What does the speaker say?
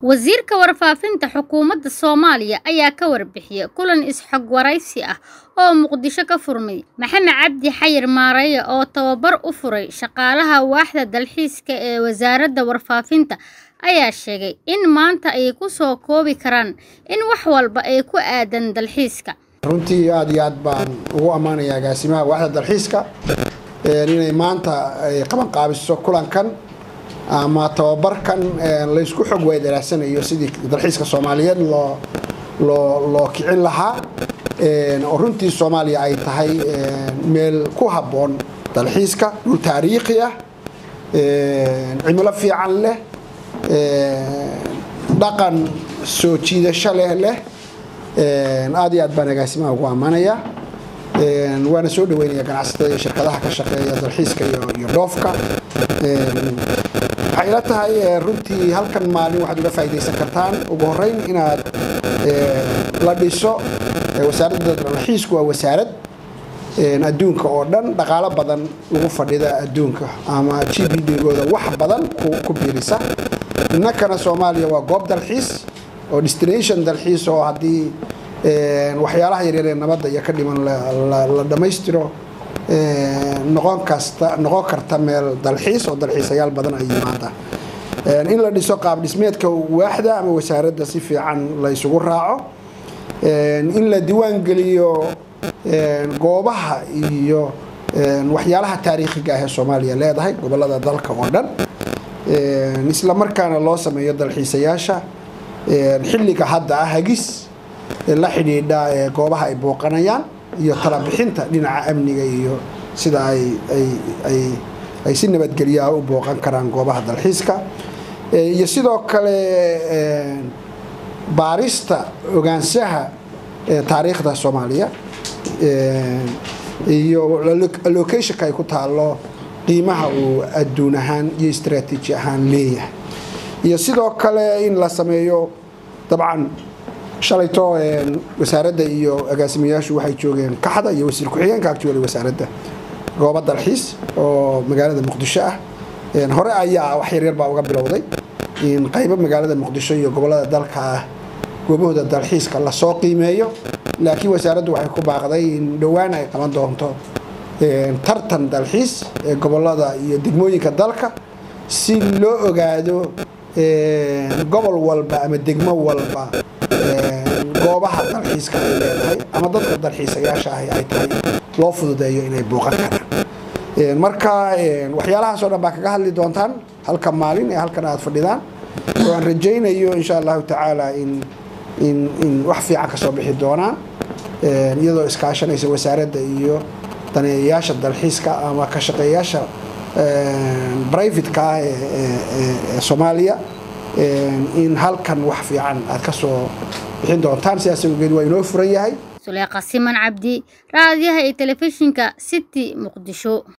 Wasiirka Warfaafinta Xukuumadda Soomaaliya ayaa ka warbixiyay kulan is-xog waraysi ah oo Muqdisho ka furmay. Maxamed Cabdi Xayir Maareeye oo tababar u furay shaqaalaha waaxda dalxiiska ee Wasaaradda Warfaafinta ayaa sheegay in maanta ay ku soo koobi karaan in wax walba ay ku aaddan dalxiiska. runtii aad iyo aad baan ugu ammaanayaa agaasimaha waaxda dalxiiska inay maanta ay qaban qaabiso kulankan ama tababarkan laysku xog weydaraasanayo sidii dalxiiska soomaaliyeed loo loo loo kicin lahaa oo runtii soomaaliya ay tahay meel ku habboon dalxiiska dhul taariikhi ah cimilo fiican leh dhaqan soo jiidasho leh leh aad iyo aad baan agaasimaha ugu ammaanayaa waana soo dhaweynaya ganacsatada iyo shirkadaha ka shaqeeya dalxiiska iyo iyo dhoofka waxay ila tahay runtii halkan maalin waxaad uga faa'iidaysan kartaan ugu horreyn inaad la dhiso wasaaradda dalxiisku waa wasaarad adduunka oo dhan dhaqaalo badan lagu fadhida adduunka ama g b d-gooda wax badan ku biirisa innakana soomaaliya waa goob dalxiis oo destination dalxiis oo haddii waxyaalaha yaryar ee nabadda iyo ka dhiman la dhammaystiro noqon kasta noqon karta meel dalxiis oo dalxiisayaal badan ay yimaadaan in la dhiso qaab dhismeedka waaxda ama wasaaradda si fiican la isugu raaco in la diiwaan geliyo goobaha iyo waxyaalaha taariikhiga ah ee soomaaliya leedahay gobolada dalka oo dhan isla markaana loo sameeyo dalxiisayaasha xilliga hadda ah hagis la xidhiidha goobaha ay booqanayaan iyo talabixinta dhinaca amniga iyo sida ay ay ay ay si nabadgelyaha u booqan karaan goobaha dalxiiska iyo sidoo kale baarista ogaanshaha taariikhda soomaaliya iyo allocationka ay ku taalo qiimaha uu adduun ahaan iyo istraatiiji ahaan leeyahay iyo sidoo kale in la sameeyo dabcan shalayto wasaaradda iyo agaasimayaashu waxay joogeen kaxda iyo wasiir ku-xigeenka actually wasaaradda goobo dalxiis oo magaalada muqdisho ah hore ayaa wax yaryar baa uga bilowday in qaybo magaalada muqdisho iyo gobolada dalka ah goobahooda dalxiiska lasoo qiimeeyo laakiin wasaaraddu waxay ku baaqday in dhowaan ay qaban doonto tartan dalxiis ee gobolada iyo degmooyinka dalka si loo ogaado gobol walba ama degmo walba goobaha dalxiiska ay leedahay ama dadka dalxiisayaasha ahi ay tahay loo fududeeyo inay booqan karaan marka waxyaalahaas oo dhan baa kaga hadli doontaan halka maalin ee halkan aad fadhidaan oo aan rajaynayo insha allahu tacaala in in in wax fiican ka soo bixi doonaan iyadoo iskaashanaysa wasaaradda iyo daneeyayaasha dalxiiska ama ka shaqeeyaasha brivatka ah ee soomaaliya in halkan wax fiican aad ka soo bixin doontaan sidaas awgeed waa inoo furan yahay suleeqa siman cabdi raadiyaha iyo telefishinka city muqdisho